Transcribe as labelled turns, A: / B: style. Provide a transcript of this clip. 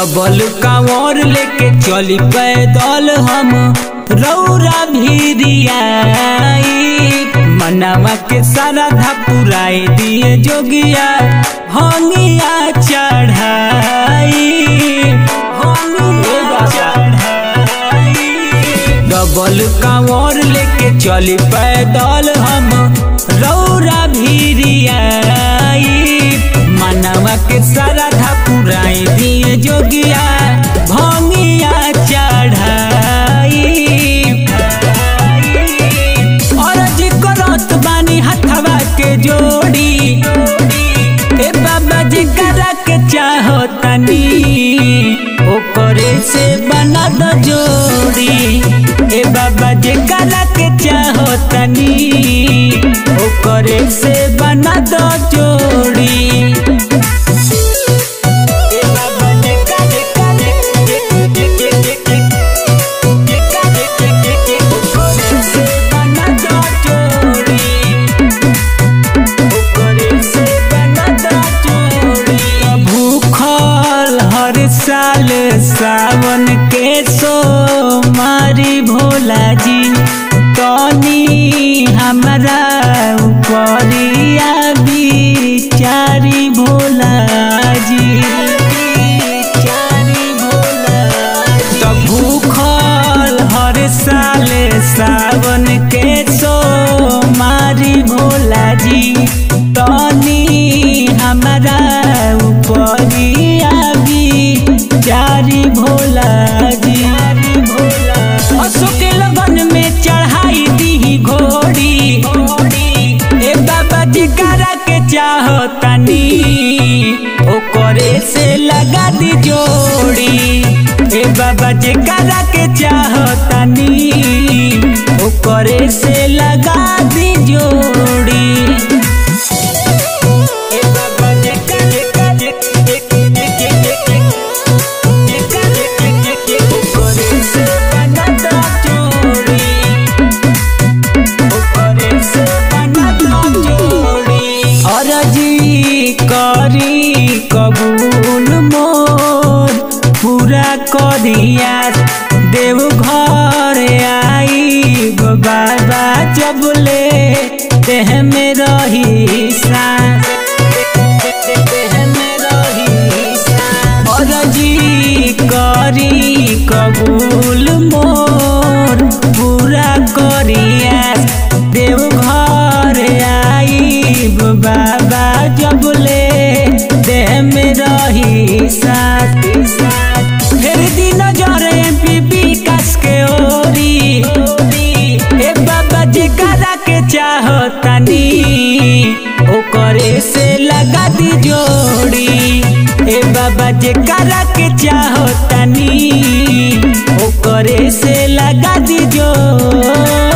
A: double कांवर लेके चली पैदल हम रौरा भीरियाई मनावा के सारा धपुराए दिए जोगिया हंगिया चढ़ाई हंगिया चढ़ाई डबल कांवर लेके चली पैदल हम रौरा भीरियाई मनवा के सारा धपुराई दिए जोगिया भंगिया चढ़ाई औरज करत बानी हथवा के जोड़ी ए बाबा जी करा के चाहो तनी ओकरे से बना दो जोड़ी ए बाबा जी करा के चाहो तनी ओकरे से बना दो जोड़ी ए बाबा जी करा ओकरे से बना दो जोड़ी भूखल हर साल सावन के सो मारी भोला जी तनी हमारा उपरिया बिचारी भोला जी बिचारी भोला तो भूखल हर साल सावन के सो मारी भोला जी तनी हमारा उपरिया भी जारी भोला जी अशोक लगन में चढ़ाई दी घोड़ी ए बाबा जी करा के चाहो तनी ओकरे से लगा दी जोड़ी ए बाबा जी करा के चाहो तनी ओकरे से लगा दी जोड़ी ए बाबा जी करा ओकरे से बना दो जोड़ी ओकरे से बना दो जोड़ी अरजी करी कबूल मोर पूरा करिया देव घर आई बाबा जबले देह में रही सांस देह में रही सांस अरजी करी कबूल मोर पूरा करिया देव घर आई बाबा जबले देह में रही साथ फिर दिन जर एमपी कस के ओरी ए बाबा जी करा के चाहो तनी ओकरे से लगा दी जोड़ी ए बाबा जे करा के चाहो तनी ओकरे से लगा दी जोड़ी